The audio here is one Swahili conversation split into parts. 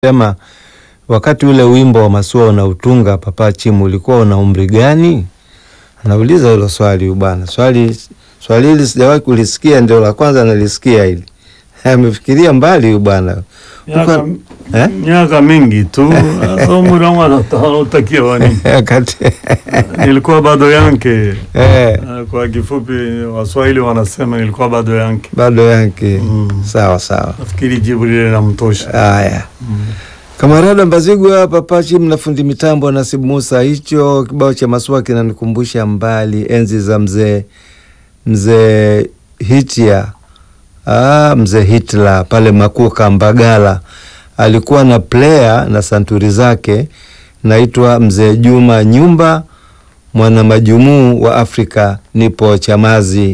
Sema wakati ule wimbo wa Masua unautunga Papa Chimu ulikuwa una umri gani? Anauliza hilo swali bwana. Swali swali hili sijawahi kulisikia, ndio la kwanza nalisikia hili. Amefikiria mbali huyu bwana. Miaka, Uko- eh? miaka mingi tu sasa umri wangu anautakia wani Wakati nilikuwa bado yanke eh, Eh, kwa kifupi waswahili wanasema nilikuwa bado yanke bado yake Mm. sawa sawa. nafikiri jibu lile namtosha Haya. Kamarada Mbazigwa, Papa Chimu na fundi mitambo Nasibu Musa. Hicho kibao cha Masua kinanikumbusha mbali enzi za mzee mzee Hitia, ah, mzee Hitler pale Makuka Mbagala, alikuwa na player na santuri zake, naitwa mzee Juma Nyumba, mwana majumuu wa Afrika, nipo Chamazi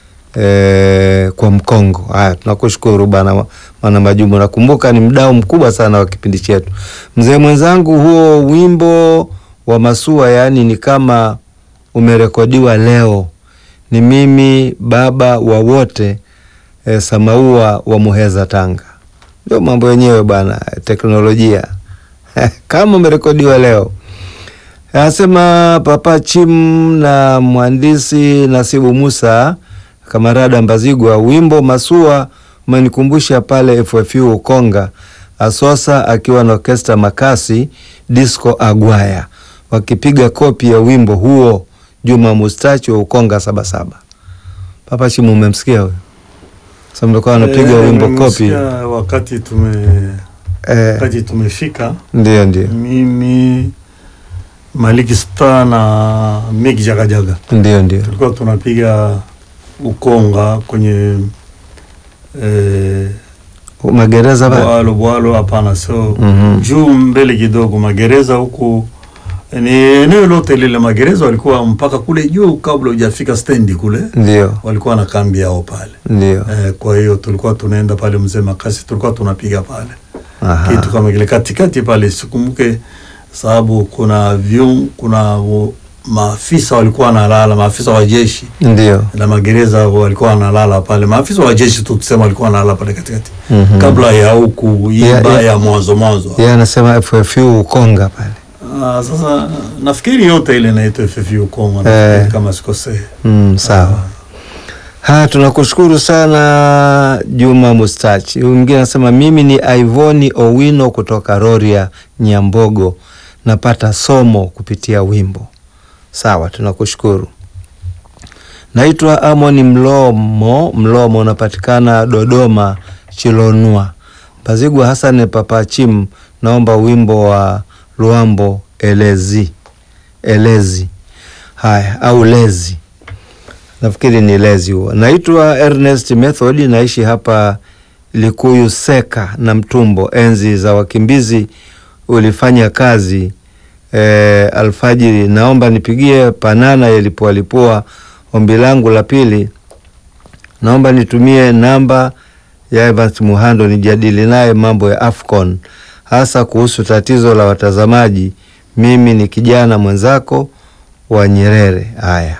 eh, kwa Mkongo. Haya, tunakushukuru bana mwana majumu, nakumbuka ni mdau mkubwa sana wa kipindi chetu. Mzee mwenzangu, huo wimbo wa Masua yaani ni kama umerekodiwa leo. Ni mimi baba wa wote eh, Samaua wa Muheza, Tanga. Ndio mambo yenyewe bana, teknolojia kama umerekodiwa leo. Anasema Papa Chim na mhandisi Nasibu Musa Kamarada Mbazigwa, wimbo Masua umenikumbusha pale FFU Ukonga, Asosa akiwa na orkesta Makasi Disco Agwaya wakipiga kopi ya wimbo huo, Juma Mustachi wa Ukonga Sabasaba. Papa Chim, umemsikia huyo? Sasa mlikuwa anapiga Eh, wimbo kopi nimesikia wakati tume eh, wakati tumefika ndio ndio mimi Maliki Star na Miki Jagajaga ndio ndio tulikuwa tunapiga Ukonga kwenye eh, magereza pale bwalo bwalo, hapana, so Mhm. juu mbele kidogo magereza huku ni eneo lote lile magereza walikuwa mpaka kule juu, kabla hujafika stendi kule ndio walikuwa na kambi yao pale ndio eh, kwa hiyo tulikuwa tunaenda pale mzee Makasi, tulikuwa tunapiga pale Aha. kitu kama kile katikati pale, sikumbuke sababu kuna vyum, kuna u- maafisa walikuwa wanalala, maafisa wa jeshi ndio na magereza walikuwa wanalala pale, maafisa wa jeshi tu tusema walikuwa wanalala pale katikati Mhm. kabla ya huku Ya- iba ya- ya mwanzo mwanzo. yeye anasema FFU Ukonga pale Ah, sasa nafikiri yote ile inaitwa FFU Kongo Eh. nafikiri kama sikosei. mm, sawa Ha, tunakushukuru sana Juma Mustachi. Huyu mwingine anasema mimi ni Ivoni Owino kutoka Roria Nyambogo, napata somo kupitia wimbo. Sawa, tunakushukuru. Naitwa Amoni Mlomo. Mlomo unapatikana Dodoma Chilonua. Pazigwa Hassan Papa Chim, naomba wimbo wa Luambo Elezi Elezi. Haya, au Lezi nafikiri ni lezi huo. Naitwa Ernest Method, naishi hapa Likuyu Seka na Mtumbo. Enzi za wakimbizi ulifanya kazi e, alfajiri. Naomba nipigie Panana yalipoalipua. Ombi langu la pili, naomba nitumie namba ya Evans Muhando nijadili naye mambo ya Afcon, hasa kuhusu tatizo la watazamaji. Mimi ni kijana mwenzako wa Nyerere. Haya.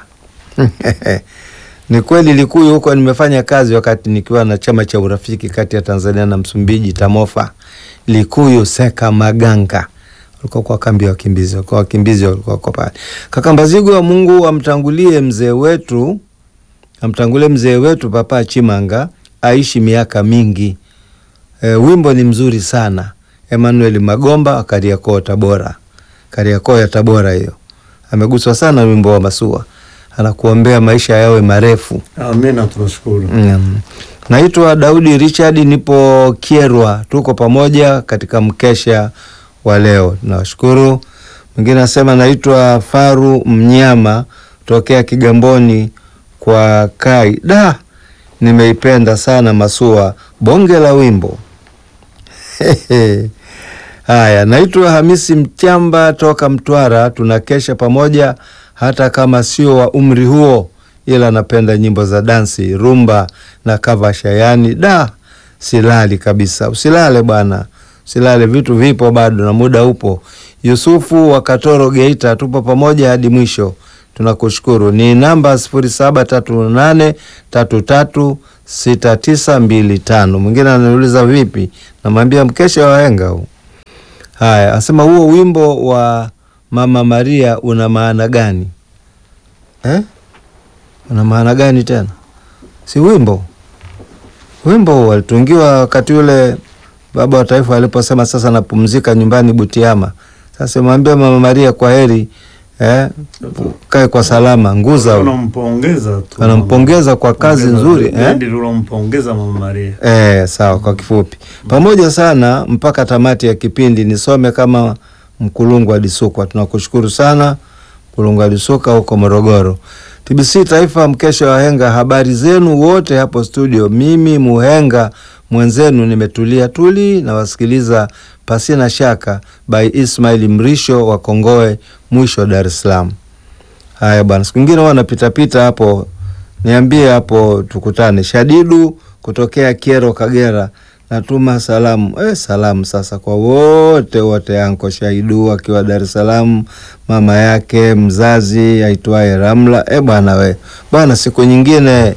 Ni kweli Likuyu huko nimefanya kazi wakati nikiwa na chama cha urafiki kati ya Tanzania na Msumbiji Tamofa. Likuyu Seka Maganga walikuwa kwa kambi ya wakimbizi, kwa wakimbizi walikuwa kwa pale. Kaka Mbazigwa, Mungu amtangulie mzee wetu, amtangulie mzee wetu Papa Chimanga aishi miaka mingi. E, wimbo ni mzuri sana. Emmanuel Magomba Kariakoo Tabora, Kariakoo ya Tabora hiyo, ameguswa sana na wimbo wa Masua, anakuombea maisha yawe marefu. Amina, tunashukuru. Mm. Naitwa Daudi Richard, nipo Kierwa, tuko pamoja katika mkesha wa leo, tunawashukuru. Mwingine anasema naitwa Faru Mnyama tokea Kigamboni kwa Kai. Da, nimeipenda sana Masua, bonge la wimbo. Haya, naitwa Hamisi Mchamba toka Mtwara, tunakesha pamoja hata kama sio wa umri huo, ila napenda nyimbo za dansi, rumba na kavasha. Yani da, silali kabisa. Usilale bwana, usilale, vitu vipo bado na muda upo. Yusufu wa Katoro Geita, tupo pamoja hadi mwisho. Tunakushukuru. Ni namba sifuri saba tatu nane tatu tatu sita tisa mbili tano. Mwingine ananiuliza vipi, namwambia mkesha wa wahenga huu Haya, asema huo wimbo wa Mama Maria una maana gani eh? Una maana gani tena? Si wimbo wimbo walitungiwa wakati ule baba wa taifa aliposema sasa napumzika nyumbani Butiama. Sasa mwambie Mama Maria kwa heri eh, kae kwa salama. Nguza Tunampongeza tu. wanampongeza kwa kazi Pongeza, nzuri eh? bendi tunampongeza Mama Maria. Eh, sawa. Kwa kifupi, pamoja sana mpaka tamati ya kipindi. Nisome kama Mkulungu wa Disukwa. Tunakushukuru sana Mkulungu wa Disukwa huko Morogoro. TBC Taifa, mkesha wa henga. Habari zenu wote hapo studio. Mimi muhenga mwenzenu nimetulia tuli na wasikiliza pasina shaka by Ismail Mrisho wa Kongoe mwisho Dar es Salaam. Haya bwana, siku nyingine huwa napitapita hapo, niambie hapo tukutane. Shadidu kutokea Kiero, Kagera, natuma salamu eh, salamu sasa kwa wote wote, anko Shaidu akiwa Dar es Salaam, mama yake mzazi aitwaye Ramla. Eh bwana we bwana, siku nyingine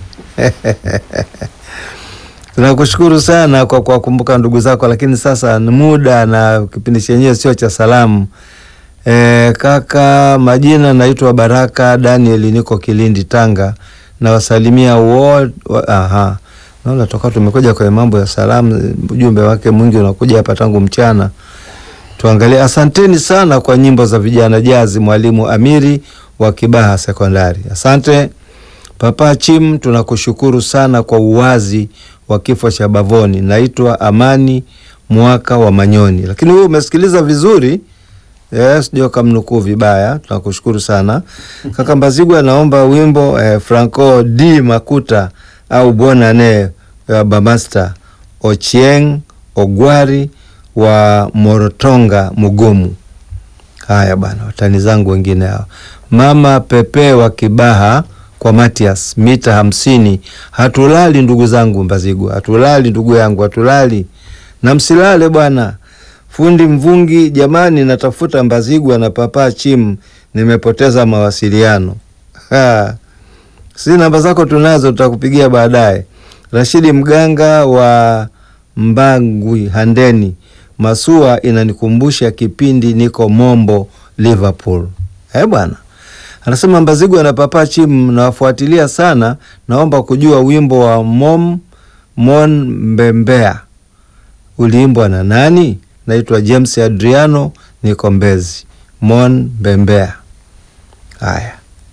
tunakushukuru sana kwa kuwakumbuka ndugu zako, lakini sasa ni muda na kipindi chenyewe sio cha salamu. E, kaka majina naitwa Baraka Daniel, niko Kilindi Tanga, nawasalimia wote. Aha, naona toka tumekuja kwenye mambo ya salamu, ujumbe wake mwingi unakuja hapa tangu mchana. Tuangalie. Asanteni sana kwa nyimbo za vijana jazi, mwalimu Amiri wa Kibaha Sekondari. Asante Papa Chim, tunakushukuru sana kwa uwazi wa kifo cha Bavoni. Naitwa Amani Mwaka wa Manyoni, lakini wewe umesikiliza vizuri Yes, ndio kamnukuu vibaya. Tunakushukuru sana kaka Mbazigwa. Anaomba wimbo eh, Franco D Makuta au Bonane wa Bamasta Ochieng Ogwari wa Morotonga Mugumu. Haya bana, watani zangu wengine hao. Mama Pepe wa Kibaha kwa Matias mita hamsini. Hatulali ndugu zangu Mbazigwa, hatulali ndugu yangu, hatulali na msilale bwana. Fundi Mvungi, jamani, natafuta Mbazigwa na Papa Chim, nimepoteza mawasiliano. Ha. Si namba zako tunazo, tutakupigia baadaye. Rashidi Mganga wa Mbangwi Handeni, Masua inanikumbusha kipindi niko Mombo Liverpool. Eh bwana, anasema Mbazigwa na Papa Chim nawafuatilia sana, naomba kujua wimbo wa Mom Mon Mbembea uliimbwa na nani? Naitwa James Adriano, niko Mbezi. Mon Bembea. Haya,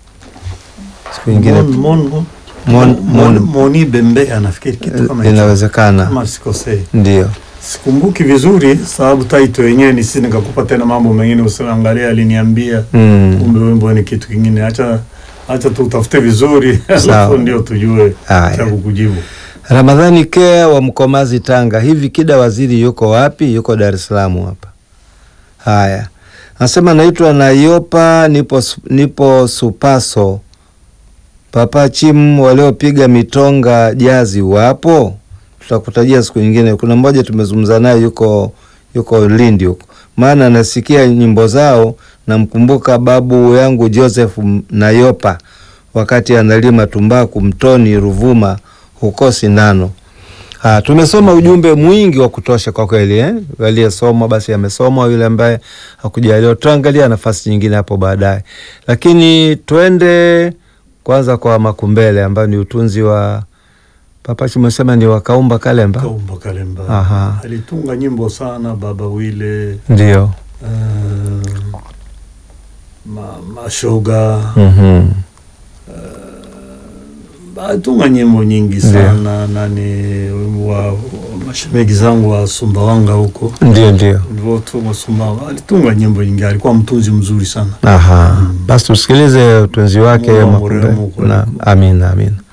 siku nyingine Mon, mon, mon, Mon- mon, Mon- Moni Bembea nafikiri kitu kama hicho. inawezekana, Kama sikosei. ndio. Sikumbuki vizuri sababu taito yenyewe ni sisi nikakupa tena mambo mengine usiangalia aliniambia Mm. kumbe wimbo ni kitu kingine. Acha acha tutafute vizuri Sawa. alafu ndio tujue Haya. cha kukujibu. Ramadhani Kea wa Mkomazi, Tanga. Hivi Kida Waziri yuko wapi? Yuko Dar es Salaam hapa. Haya, anasema naitwa Nayopa, nipo, su- nipo Supaso. Papa Chim waliopiga mitonga jazi wapo? Tutakutajia siku nyingine. Kuna mmoja tumezungumza naye yuko yuko Lindi huko, maana nasikia nyimbo zao. Namkumbuka babu yangu Joseph Nayopa wakati analima tumbaku mtoni Ruvuma huko Sindano. Ha, tumesoma ujumbe mwingi wa kutosha kwa kweli eh? Aliyesoma basi amesoma, yule ambaye hakujaliwa tutaangalia nafasi nyingine hapo baadaye, lakini twende kwanza kwa Makumbele ambayo ni utunzi wa Papa Chimesema ni wakaumba Kalemba, Kaumba Kalemba Aha. alitunga nyimbo sana, baba wile ndio uh, ma, mashoga mm alitunga nyimbo nyingi sana nani wa wa mashemegi zangu wa Sumbawanga huko ndio ndio. Nilivyotunga Sumbawanga alitunga nyimbo nyingi, alikuwa mtunzi mzuri sana. Aha, basi tusikilize utunzi wake Mungu Makumbele. amrehemu kweli. Na amina amina.